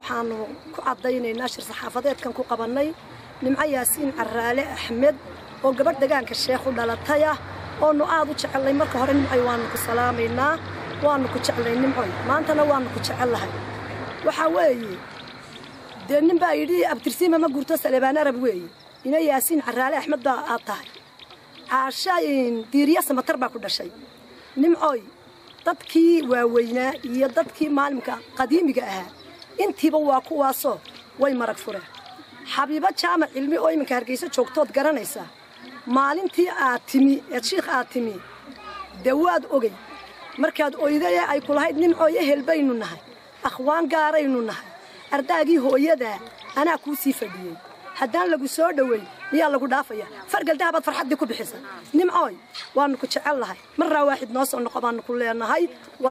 waxaanu ku caddaynaynaa shir saxaafadeedkan ku qabannay nimco yaasiin caraale axmed oo gabadh degaanka sheekh u dhalataya oonu aad u jecellay marka hore nimcoy waannu ku salaamaynaa waannu ku jeclay nimcoy maantana waannu ku jecellahay waxaa weeye dee nin baa yidhi abtirsiima ma gurto salebaan arab weeye ina yaasiin caraale axmed baa aad tahay caasha diiriya samatar baa ku dhashay nimcoy dadkii waaweynaa iyo dadkii maalimka qadiimiga ahaa intiiba waa kuwaasoo way marag fureen xabiibo jaamac cilmi oo iminka hargeyso joogtood garanaysaa maalintii aad timi eed shiikh aad timi dee waad ogay markaad oydaye ay ku lahayd nimcooy ehel baynu nahay akhwaan gaaraynu nahay ardaagii hooyadaa anaa kuu sii fadhiyey haddaan lagu soo dhoweyn miyaa lagu dhaafaya fargaldahabaad farxaddii ku bixisa nimcooy waannu ku jecel lahay marraa waaxid noo soo noqo baannu ku leenahay